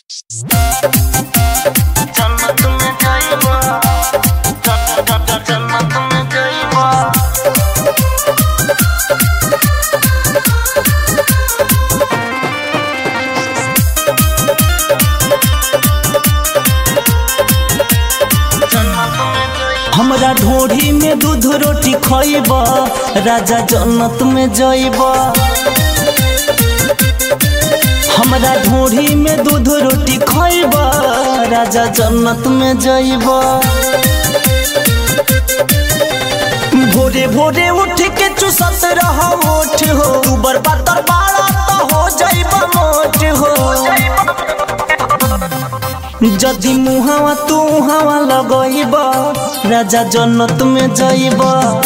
जन्नत में जाइबा जन्नत में जाइबा जन्नत में जाइबा हमरा ढोढ़ी में दूध रोटी खइब राजा जन्नत में जइब हमरा ढोढ़ी में दूध रोटी खइब राजा जन्नत में जइब भोरे भोरे उठ के चुसत रह ओठ हो तू बर्बादर बाड़ा तो हो जइब मोट हो जदि मुहावा तू हवा लगइब राजा जन्नत में जइब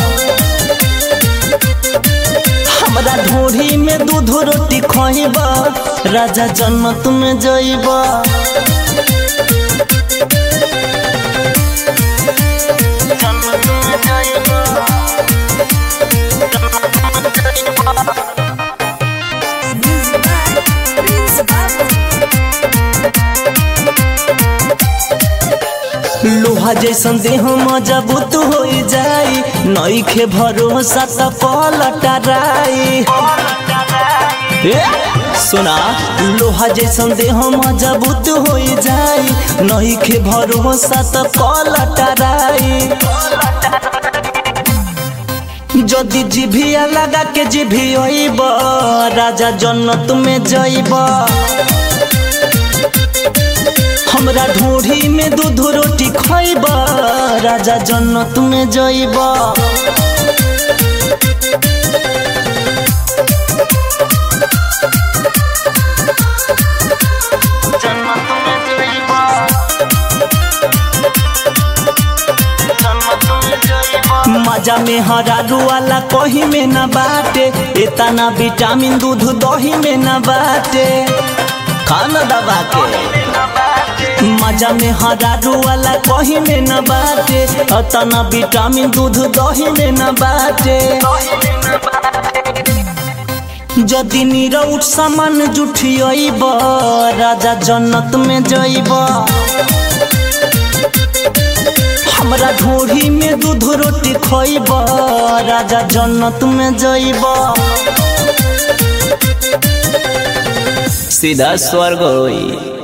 हमरा ढोढ़ी में दूध रोटी खइब राजा जन्नत में जइब जन्नत में जाइबा जन्नत में जाइबा लोहा जैसन देह मजबूत हो जाई नईखे भरोसा त पलटराई ए, सुना लोहा जैसन देह मजबूत हो जाई नईखे भरोसा त पलटराई যদি জিভিয়া লাগা কে জিভি হইব রাজা জন্নত মে যাইব हमरा ढोढ़ी में दूध रोटी खइब राजा जन्नत में जइब जन्नत में जाइबा जन्नत में जाइबा मजा में हरारू वाला कहीं में न बाटे इतना विटामिन दूध दही में न बाटे खाना दबा के मजा में हरारू वाला कहीं में न बाटे इतना विटामिन दूध दही में न बाटे যদি নিরউঠ সামান জুঠিয়াইব রাজা জন্নত মে যাইব हमरा ढोढ़ी में दूध रोटी खइब राजा जन्नत में जाइब सीधा स्वर्ग होई